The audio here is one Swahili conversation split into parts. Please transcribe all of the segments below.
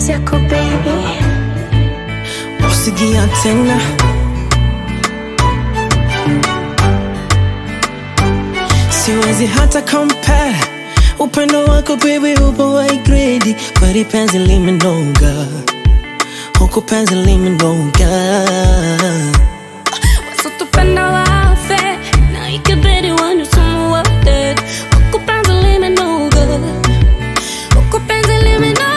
mapenzi yako baby usigia tena siwezi hata compare upendo wako baby upo wa grade kweli penzi limenoga huku penzi limenoga wasitupenda wafe na ikibidi wanusumu wote huku penzi limenoga huku penzi limenoga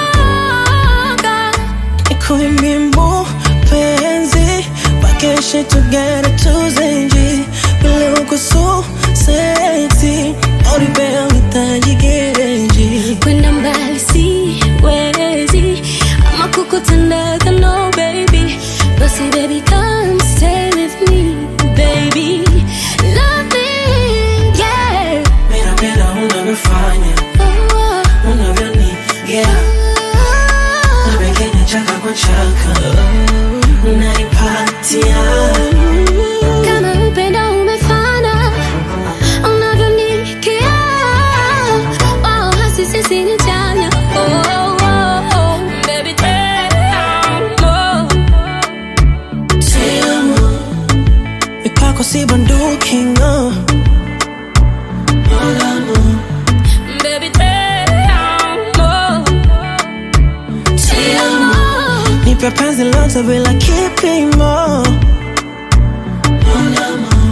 ikuimbimbo penzi bakeshe together tuzenji vile uko so sexy oribea uhitaji gereji kwenda mbali siwezi ama kukutendeka no baby basi baby come stay with me baby love me yeah Mira, mira unavyofanya oh, unavyonigea oh, Nabekenya chaka kwa chaka Unanipatia kama upendo umefana unavyonikia oh, hasi sisi ni chanya oh, oh, oh, baby damn, oh. Te amo Mipako si bunduki no Mon amour Baby, damn, oh. Te amo Nipe penzi lote bila kipimo Mon amour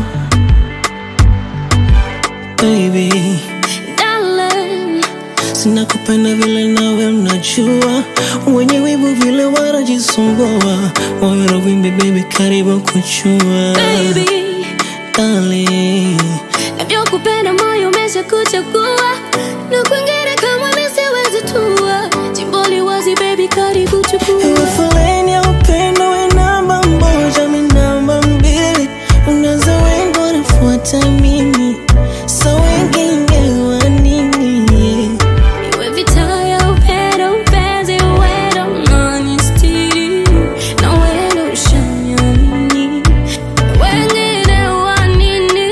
Baby Darling, Sina kupenda vile nawe unajua Wenye wivu vile wanajisumbua Moyo na wimbi baby karibu kuchua baby, Darling navyokupenda moyo umeshakuchagua na kwingine kama mimi siwezi tua jimboli wazi baby karibu chukua Ewe foleni ya upendo we namba moja mi namba mbili Unaza wengi wanafuata mimi Sa wengine wa nini iwe vita ya upendo upenzi uwendo unanistiri na wendo ushaniamini wengine wa nini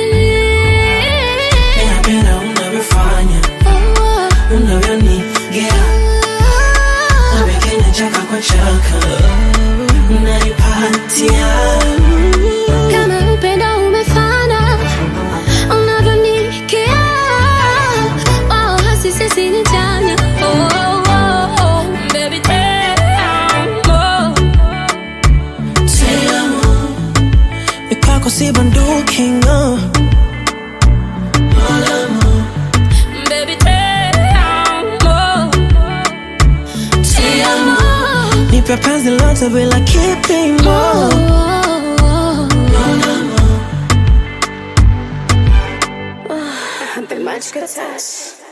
Napenda unavyofanya oh, unavyonigea oh, Nabekenya chaka kwa chaka Unanipatia kama upendo umefana unavyonikia oh, hasi sisi ni chanya oh, oh, oh, baby damn, oh. Te amo Mipako si bunduki no Mon amour baby damn, oh. Te amo Nipe penzi lote bila kipimo Oh, oh, oh. Mon amour The magic touch.